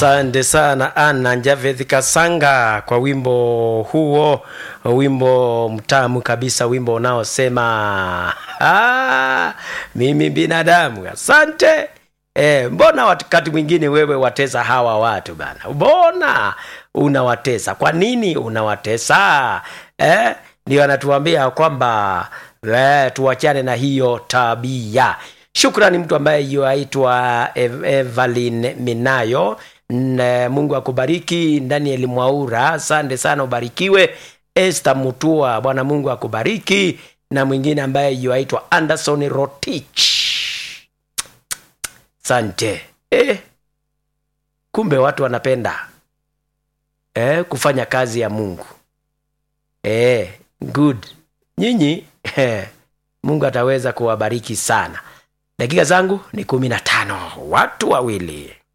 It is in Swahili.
Asante sana Anna Javeth Kasanga kwa wimbo huo, wimbo mtamu kabisa, wimbo unaosema ah, mimi binadamu. Asante. E, mbona wakati mwingine wewe watesa hawa watu bana? Mbona unawatesa? Kwa nini unawatesa? Eh, ndio anatuambia kwamba eh, tuachane na hiyo tabia. Shukrani mtu ambaye yuaitwa Ev Evelyn Minayo. N Mungu akubariki. Daniel Mwaura, asante sana, ubarikiwe. Esther Mutua, Bwana Mungu akubariki. Na mwingine ambaye yuaitwa Anderson Rotich, sante. Eh, kumbe watu wanapenda eh, kufanya kazi ya Mungu eh, good. Nyinyi eh, Mungu ataweza kuwabariki sana. Dakika zangu ni kumi na tano. Watu wawili